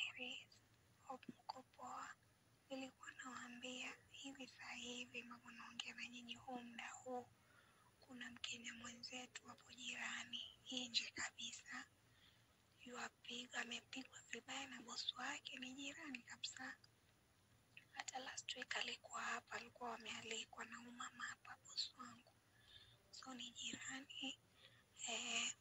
Mary's. Hope mko poa. Nilikuwa nawaambia hivi saa hivi mambo naongea na nyinyi huu muda huu, kuna Mkenya mwenzetu hapo jirani nje kabisa yuapiga, amepigwa vibaya na bosi wake, ni jirani kabisa. Hata last week alikuwa hapa, alikuwa wamealikwa na umama hapa, bosi wangu, so ni jirani eh,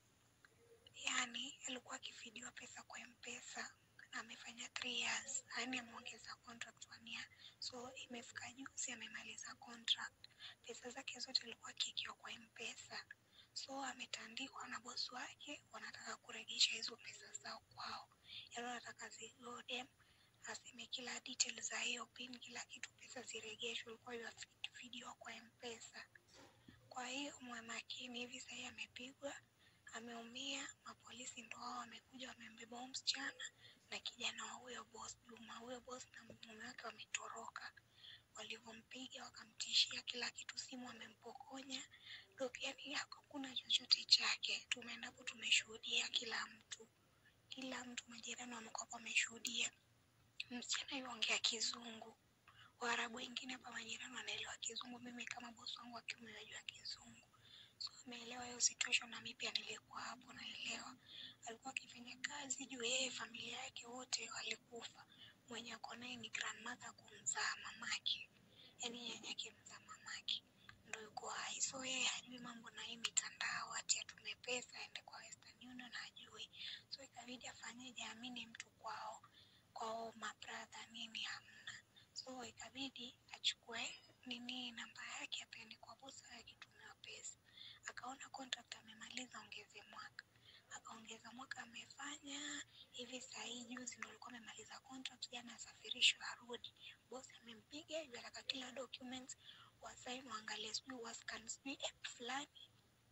yani alikuwa akifidiwa pesa kwa mpesa amefanya three years yani ameongeza contract one year so imefika juzi amemaliza contract pesa zake zote alikuwa akikiwa kwa mpesa so ametandikwa na bosi wake wanataka kurejesha hizo pesa zao kwao yani wanataka zigode aseme kila detail za hiyo pin kila kitu pesa zirejeshwe ilikuwa yafidiwa kwa mpesa kwa hiyo mwe makini hivi sahii amepigwa ameumia mapolisi ndo hao wamekuja wamembeba huyo msichana na kijana wa huyo boss Juma. Huyo boss na mume wake wametoroka, walivyompiga wakamtishia kila kitu, simu amempokonya, ndo yani hakuna chochote chake. Tumeenda hapo, tumeshuhudia kila mtu, kila mtu, majirani wamekuwa wameshuhudia. Msichana yuongea Kizungu, Waarabu wengine hapa majirani wanaelewa Kizungu, mimi kama bosi wangu wa kiume najua Kizungu so ameelewa hiyo situation, na mimi pia nilikuwa hapo naelewa. Alikuwa akifanya kazi juu yeye familia yake wote walikufa, mwenye ako naye ni grandmother kumzaa mamake, yani nyanyake mzaa mamake ndo yuko hai, so yeye hajui mambo na hii mitandao, ati atume pesa aende kwa Western Union hajui, so ikabidi afanyeje, amini mtu kwao kwao mabradha nini hamna, so ikabidi achukue nini namba yake apeane kwa bosi akitumiwa pesa akaona contract amemaliza, ongeze mwaka, akaongeza mwaka amefanya hivi. Saa hii juzi ndo alikuwa amemaliza contract, jana asafirishwe arudi. Bosi amempiga hivi, ataka kila documents wasaini, waangalie, sijui wascan, sijui app fulani,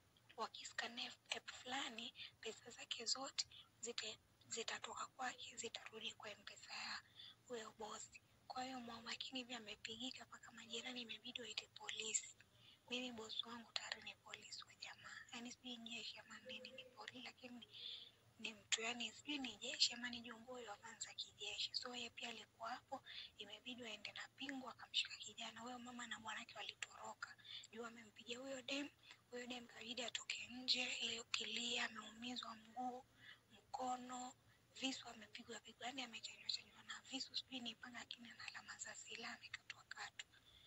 wakiscan app fulani, pesa zake zote zite zitatoka kwake, zitarudi kwa mpesa ya huyo bosi. Kwa hiyo mwa makini hivi, amepigika mpaka majirani imebidi waite polisi mimi bosi wangu tayari ni polisi wa jamaa, yaani sijui jeshi ama nini, ni polisi lakini ni mtu yani, sijui ni jeshi ama ni jongo wa kwanza kijeshi. So yeye pia alikuwa hapo, imebidi waende na pingu, akamshika kijana huyo. Mama na bwanake walitoroka juu amempiga huyo dem. Huyo dem kabidi atoke nje, ile ukilia, ameumizwa mguu, mkono, visu amepigwa pigwa, yani amechanjwa chanjwa na visu, sijui ni panga, lakini ana alama za silaha, amekatwa katwa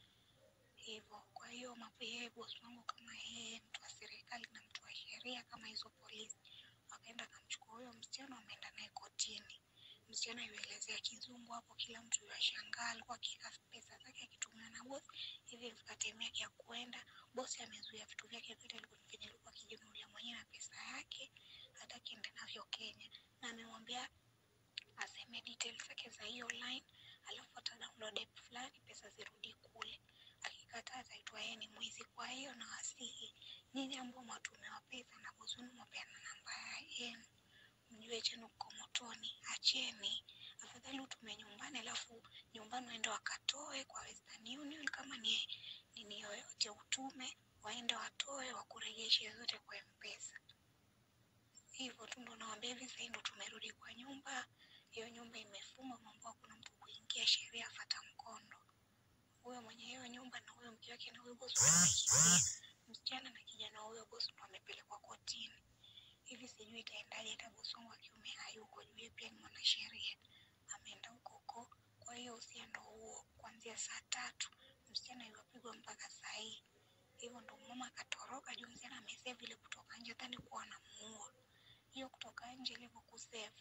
hivyo. Kwa hiyo yeye bosi wangu kama yeye mtu wa serikali na mtu wa sheria kama hizo polisi, wakaenda akamchukua huyo msichana, wameenda naye kotini. Msichana yuelezea Kizungu hapo, kila mtu yashangaa, alikuwa akiweka pesa zake akitumia na bosi hivi, ilifika time yake ya kuenda, bosi amezuia vitu vyake vyote venye alikuwa akijinunulia mwenyewe na pesa yake, hata akienda navyo Kenya, na amemwambia aseme details zake za hiyo line, alafu ata download app fulani, pesa zirudi kule akikataa ataitwa yeye ni mwizi. Kwa hiyo nawasihi nyinyi ambao mwatumiwa pesa na bosi wenu mwapeana namba yenu, mjue chenu mko motoni, acheni. Afadhali utume nyumbani, alafu nyumbani waende wakatoe kwa Western Union, kama ni nini yoyote utume, waende watoe wakurejeshe zote kwa mpesa. Hivyo tu ndo nawaambia hivi. Sasa ndo tumerudi kwa nyumba, hiyo nyumba imefungwa, mambo hakuna mtu kuingia, sheria fata mkondo huyo mwenye hiyo nyumba na huyo mke wake na huyo bosi wamekimbia. Msichana na kijana wa huyo bosi ndo wamepelekwa kotini. Hivi sijui itaendaje, hata bosi wangu wa kiume hayuko juu, yeye pia ni mwanasheria, ameenda huko huko. Kwa hiyo usia ndo huo, kuanzia saa tatu msichana iwapigwa mpaka saa hii. Hivyo ndo mama akatoroka juu msichana amesave ile kutoka nje, dhani kuwa anamuua. Hiyo kutoka nje ilivyo kusave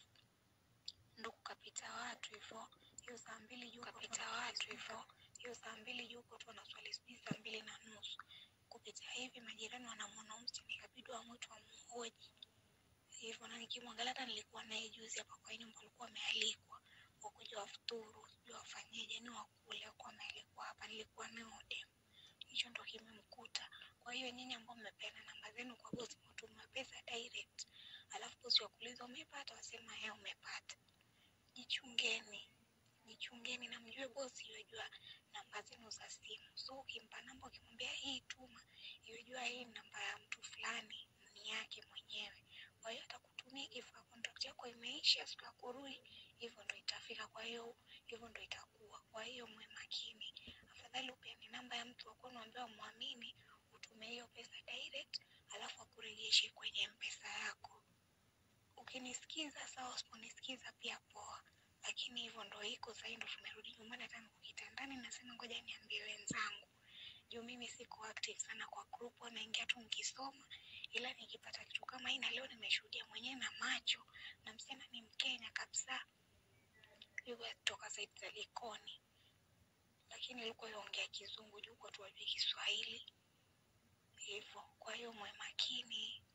ndo kukapita watu hivyo, hiyo saa mbili juu kapita watu hivyo hiyo saa mbili juu huko tu wanaswali sijui saa mbili na nusu kupita hivi, majirani wanamwona msichana, ikabidi wamwite wamhoji hivyo. Na nikimwangalia hata nilikuwa naye juzi hapa kwa nyumba, alikuwa amealikwa wakuja wafuturu, sijui wafanyeje, ni wakule, akuwa amealikwa hapa, nilikuwa naye dem, hicho ndo kimemkuta. Kwa hiyo nyinyi ambao mmepeana namba zenu kwa bosi, mtuma pesa direct, alafu bosi wakuuliza umepata, wasema yeye umepata, jichungeni jichungeni na mjue bosi yajua namba zenu za simu. So ukimpa namba, ukimwambia hii tuma, yajua hii namba ya mtu fulani ni yake mwenyewe. Kwa hiyo atakutumia, ikifika contract yako imeisha, siku ya kurudi hivyo ndo itafika. Kwa hiyo hivyo ndo itakuwa. Kwa hiyo mwe makini, afadhali upeane namba ya mtu wa kwenu ambaye umwamini, utume hiyo pesa direct, alafu akurejeshe kwenye mpesa yako. Ukinisikiza sawa, usiponisikiza pia poa, lakini hivyo ndo iko sahii. Ndo tumerudi nyumbani, hata niko kitandani, nasema ngoja niambie wenzangu juu mimi siko active sana kwa group, naingia tu nikisoma, ila nikipata kitu kama hii, na leo nimeshuhudia mwenyewe na macho, na msichana ni Mkenya kabisa, yuko kutoka saidi za Likoni, lakini alikuwa yongea Kizungu juu kwa tu wajui Kiswahili hivyo. Kwa hiyo mwe makini,